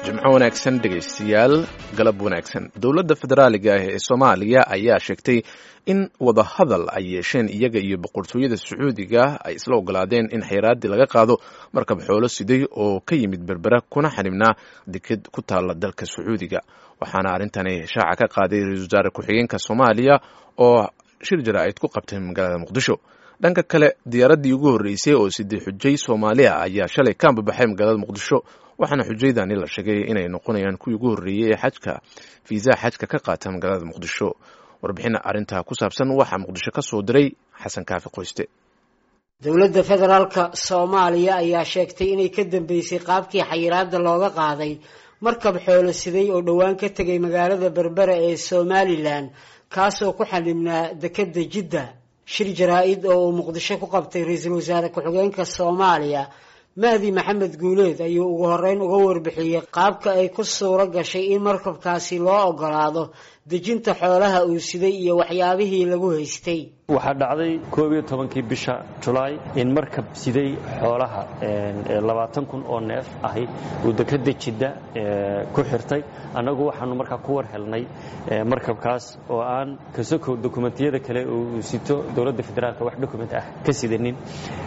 jimco wanaagsan dhegaystayaal galab wanaagsan dowladda federaaliga ah ee soomaaliya ayaa sheegtay in wadahadal ay yeesheen iyaga iyo boqortooyada sacuudiga ay isla ogolaadeen in xeyraaddii laga qaado markab xoolo siday oo ka yimid berbera kuna xanibnaa deked ku taalla dalka sacuudiga waxaana arrintani shaaca ka qaaday ra-iisul wasaare ku-xigeenka soomaaliya oo shir jaraa'id ku qabtay magaalada muqdisho dhanka kale diyaaraddii ugu horreysay oo sidii xujay soomaaliya ayaa shalay ka ambabaxay magaalada muqdisho waxaana xujaydani la sheegay inay noqonayaan kuwii ugu horreeyey ee xajka fiisaha xajka ka qaata magaalada muqdisho warbixin arrintaa ku saabsan waxaa muqdisho ka soo diray xasan kaafi qoyste dowladda federaalka soomaaliya ayaa sheegtay inay ka dambeysay qaabkii xayiraadda looga qaaday markab xoolo siday oo dhowaan ka tegay magaalada berbera ee somalilan kaasoo ku xanibnaa dekedda jidda shir jaraa-id oo uu muqdisho ku qabtay ra-iisul wasaare ku-xigeenka soomaaliya mahdi maxamed guuleed ayuu ugu horeyn uga warbixiyey qaabka ay ku suuro gashay in markabkaasi loo ogolaado dejinta xoolaha uu siday iyo waxyaabihii lagu haystay waxaa dhacday koob iyo tobankii bisha julaay in markab siday xoolaha labaatan kun oo neef ahi uu dekeda jidda ku xirtay annagu waxaanu markaa ku war helnay markabkaas oo aan kasokow dokumentiyada kale uu sito dowladda federaalka wax dokument ah ka sidanin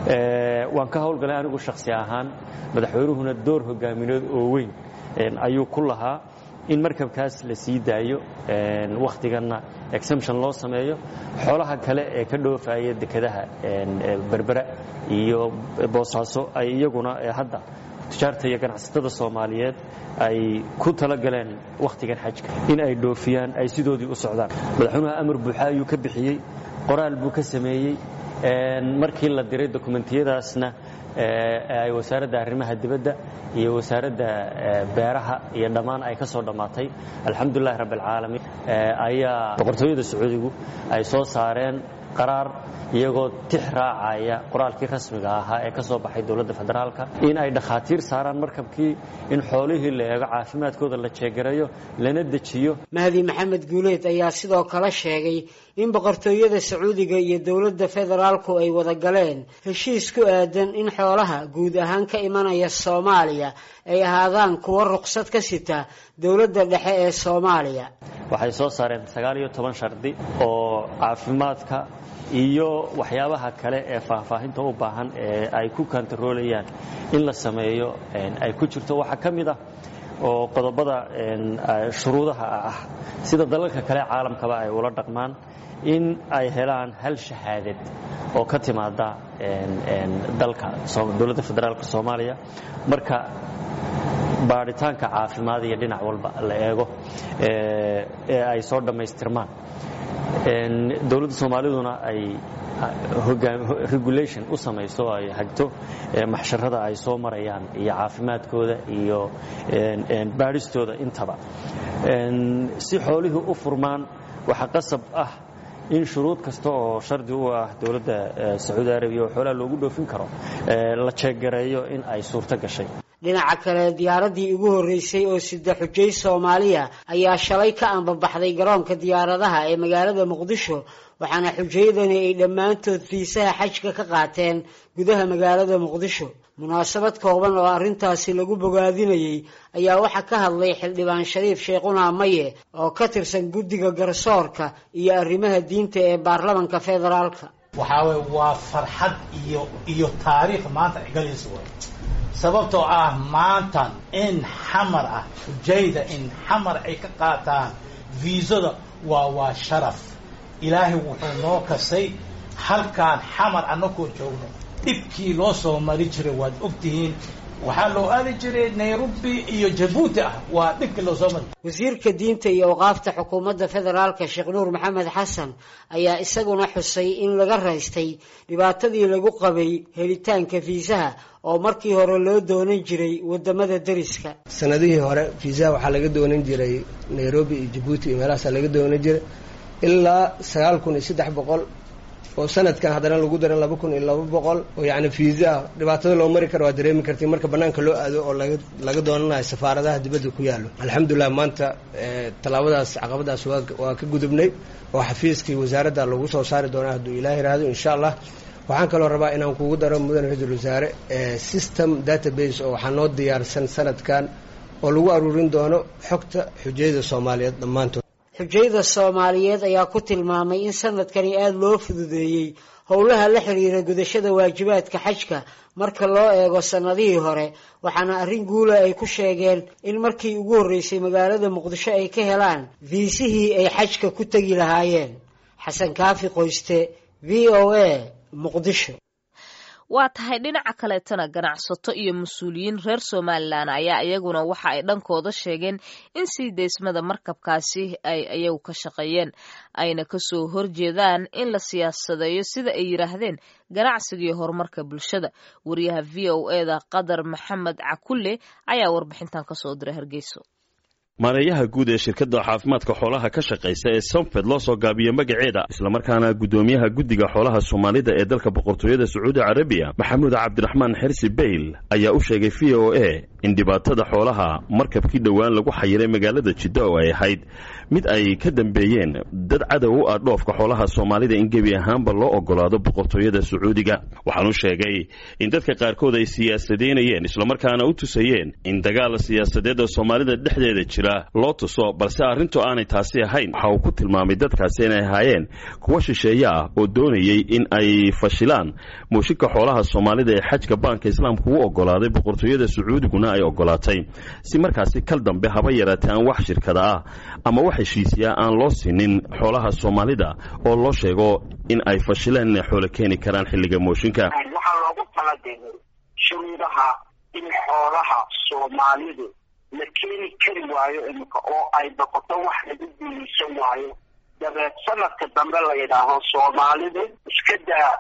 waan ka howlgalay anigu shakhsi ahaan madaxweynuhuna door hogaamineed oo weyn ayuu ku lahaa in markabkaas la sii daayo wakhtiganna exemption loo sameeyo xoolaha kale ee ka dhoofaya dekedaha berbera iyo boosaaso ay iyaguna hadda tujaarta iyo ganacsatada soomaaliyeed ay ku talagaleen wakhtigan xajka in ay dhoofiyaan ay sidoodii u socdaan madaxweynuha amar buuxa ayuu ka bixiyey qoraal buu ka sameeyey markii la diray dokumentiyadaasna ay wasaaradda arrimaha dibadda iyo wasaaradda beeraha iyo dhammaan ay ka soo dhammaatay alxamdulilahi rabbi alcaalamiin ayaa boqortooyada sacuudigu ay soo saareen qaraar iyagoo tix raacaya qoraalkii rasmiga ahaa ee ka soo baxay dowladda federaalka in ay dhakhaatiir saaraan markabkii in xoolihii la eego caafimaadkooda la jeegarayo lana dejiyo mahdi maxamed guuleed ayaa sidoo kale sheegay in boqortooyada sacuudiga iyo dowladda federaalku ay wada galeen heshiis ku aadan in xoolaha guud ahaan ka imanaya soomaaliya ay ahaadaan kuwo ruqsad ka sita dowladda dhexe ee soomaaliya waxay soo saareen sagaal iyo toban shardi oo caafimaadka iyo waxyaabaha kale ee faahfaahinta u baahan ee ay ku kantaroolayaan in la sameeyo ay ku jirto waxaa ka mid ah oo qodobada shuruudaha ah sida dalalka kale caalamkaba ay ula dhaqmaan in ay helaan hal shahaadad oo ka timaada dalka dowladda federaalka soomaaliya marka baadhitaanka caafimaad iyo dhinac walba la eego ee ay soo dhammaystirmaan dowladda soomaaliduna ay regulation u samayso ay hagto maxsharada ay soo marayaan iyo caafimaadkooda iyo baadhistooda intaba si xoolihii u furmaan waxaa qasab ah in shuruud kasta oo shardi u ah dowladda sacuudi arabiya oo xoolaha loogu dhoofin karo la jeeggareeyo in ay suurto gashay dhinaca kale diyaaraddii ugu horreysay oo sida xujay soomaaliya ayaa shalay ka ambabaxday garoonka diyaaradaha ee magaalada muqdisho waxaana xujaydani ay dhammaantood fiisaha xajka ka qaateen gudaha magaalada muqdisho munaasabad kooban oo arrintaasi lagu bogaadinayey ayaa waxaa ka hadlay xildhibaan shariif sheekhunaa maye oo ka tirsan guddiga garsoorka iyo arrimaha diinta ee baarlamanka federaalka waxaa weye waa farxad iyo iyo taariikh maanta galaysa way sababtoo ah maantan in xamar ah xujayda in xamar ay ka qaataan viisada waa waa sharaf ilaahay wuxuu noo kasay halkaan xamar annakoo joogno dhibkii loo soo mari jiray waad ogtihiin waxaa loo aadi jiray nairobi iyo jabuuti ah waa dhibkii loo soo mari wasiirka diinta iyo awqaafta xukuumadda federaalka sheekh nuur maxamed xasan ayaa isaguna xusay in laga raystay dhibaatadii lagu qabay helitaanka fiisaha oo markii hore loo doonan jiray wadamada deriska sanadihii hore fiisaha waxaa laga doonan jiray nairobi iyo jabuuti iyo meelahaasaa laga doonan jiray ilaa sagaal kun iyo saddex boqol oo sanadkan haddana lagu daran laba kun iyo laba boqol oo yacni fiisa dhibaatada loo mari karo waa dareemi kartay marka bannaanka loo aado oo laga laga doonanayo safaaradaha dibadda ku yaallo alxamdulilah maanta tallaabadaas caqabadaas waa waa ka gudubnay oo xafiiskii wasaaradda lagu soo saari doonaa hadduu ilaah yiraahdo insha allah waxaan kaloo rabaa inaan kugu daro mudan ra-iisul wasaare system database oo waxaa noo diyaarsan sanadkan oo lagu aruurin doono xogta xujayada soomaaliyeed dhammaantood xujayada soomaaliyeed ayaa ku tilmaamay in sanadkani aada loo fududeeyey howlaha la xiriira gudashada waajibaadka xajka marka loo eego sannadihii hore waxaana arrin guula ay ku sheegeen in markii ugu horreysay magaalada muqdisho ay ka helaan viisihii ay xajka ku tegi lahaayeen xasan kaafi qoyste v o a muqdisho waa tahay dhinaca kaleetana ganacsato iyo mas-uuliyiin reer somalilan ayaa iyaguna waxa ay dhankooda sheegeen in sii deysmada markabkaasi ay iyagu ka shaqeeyeen ayna kasoo horjeedaan in la siyaasadeeyo sida ay yidhaahdeen ganacsiga iyo horumarka bulshada wariyaha v o eda qadar maxamed cakulle ayaa warbixintan kasoo diray hargeyso maareeyaha guud ee shirkadda caafimaadka xoolaha ka shaqaysa ee somfed loo soo gaabiyo magaceeda islamarkaana guddoomiyaha guddiga xoolaha soomaalida ee dalka boqortooyada sacuudi carabiya maxamuud cabdiraxmaan xersi beyl ayaa u sheegay v o a in dhibaatada xoolaha markabkii dhowaan lagu xayiray magaalada jidda oo ay ahayd mid ay ka dambeeyeen dad cadow u ah dhoofka xoolaha soomaalida in gebi ahaanba loo ogolaado boqortooyada sacuudiga waxaanu sheegay in dadka qaarkood ay siyaasadeynayeen islamarkaana u tusayeen in dagaal siyaasadeed oo soomaalida dhexdeeda jira loo tuso balse arrintu aanay taasi ahayn waxa uu ku tilmaamay dadkaasi inay ahaayeen kuwa shisheeye ah oo doonayay in ay fashilaan muushinka xoolaha soomaalida ee xajka baanka islaamku u ogolaaday boqortooyada sacuudiguna ay ogolaatay si markaasi kal dambe haba yaraatee aan wax shirkada ah ama wax heshiisiya aan loo sinin xoolaha soomaalida oo loo sheego in ay fashileen inay xoolo keeni karaan xilliga mooshinka waxaa loogu talagalay shuruudaha in xoolaha soomaalidu la keeni kari waayo imika oo ay noqoto wax lagu guulaysan waayo dabeed sanadka dambe la yidhaaho soomaalidu iska daa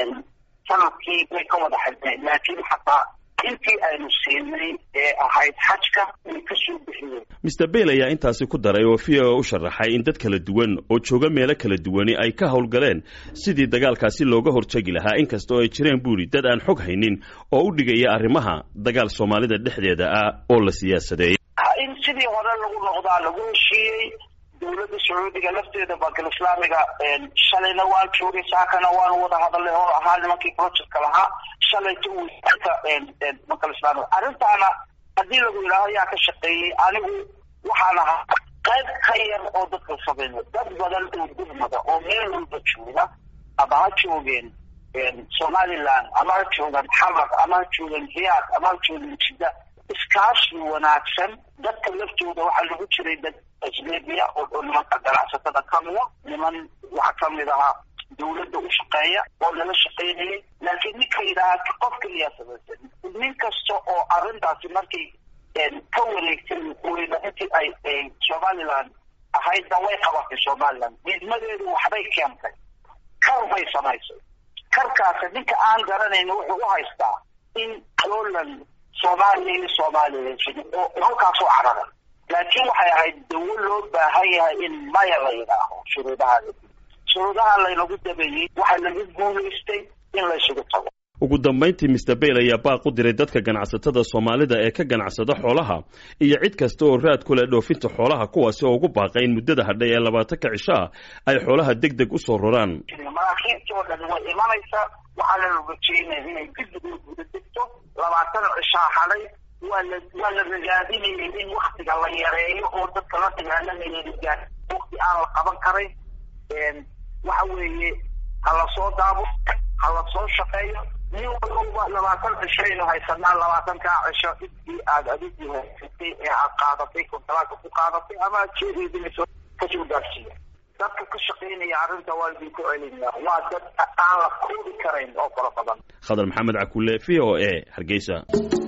sanadkii bay ka wada xidneen laakiin xataa intii aynu siinay ee ahayd xajka way kasoo bixiyeen mister beyl ayaa intaasi ku daray oo v o u sharaxay in dad kala duwan oo jooga meelo kala duwani ay ka howlgaleen sidii dagaalkaasi looga hortegi lahaa inkasta oo ay jireen buuri dad aan xog haynin oo u dhigaya arrimaha dagaal soomaalida dhexdeeda ah oo la siyaasadeeyay in sidii hore lagu noqdaa lagu heshiiyey dowladda sacuudiga lafteeda bankal islaamiga shalayna waan joogay saakana waanu wada hadalnay oo ahaa nimankii projectka lahaa shalayta wasiirka bankal islaamiga arrintaana haddii lagu yidhaaho yaa ka shaqeeyey anigu waxaan ahaa qayb ka yar oo dadka samayna dad badan oo gurmada oo meel walba jooga ama ha joogeen somaliland ama ha joogan xamar ama ha joogan hiyaad ama ha joogan jidda iskaashi wanaagsan dadka laftooda waxaa lagu jiray dad ajnebiya oo nimanka ganacsatada kamida niman waxaa kamid ahaa dawladda u shaqeeya oo lala shaqaynayay laakiin ninka yidhaaha qof keliyaa samaysan nin kasta oo arrintaasi markay ka wareegtay waqooyina intii ay somaliland ahaydna way qabatay somaliland diidmadeedu waxbay keentay kar bay samaysay karkaasi ninka aan garanayna wuxuu u haystaa in poland soomaaliya iyo soomaaliya jiri oo halkaasoo carara laakiin waxay ahayd dawo loo baahan yahay in maya la yidhaaho shuruudaha shuruudaha laynagu dabeeyey waxaa lagu guulaystay in laysugu tago ugu dambayntii mister beyl ayaa baaq u diray dadka ganacsatada soomaalida ee ka ganacsada xoolaha iyo cid kasta oo raad ku leh dhoofinta xoolaha kuwaasi oo ugu baaqay in muddada hadhay ee labaatanka cisho ah ay xoolaha deg deg usoo roraan maraakiibtii oo dhan way imanaysa waxaa la rajeynaya inay degdeg u guda degto labaatan cishaa hadhay waa la waa la ragaadinayay in waktiga la yareeyo oo dadka la dagaalamayay wakti aan la qaban karin waxa weeye ha lasoo daabo ha lasoo shaqeeyo nin walba labaatan cishaynu haysanaa labaatankaa cisho intii aad adigii haysatay ee aad qaadatay kontalaaga ku qaadatay ama aad jeedeedinayso kasoo gaarsiiya dadka ka shaqaynaya arrinta waa idinku celinaya waa dad aan la koobi karayn oo fara badan khadar maxamed cakulle v o a hargeysa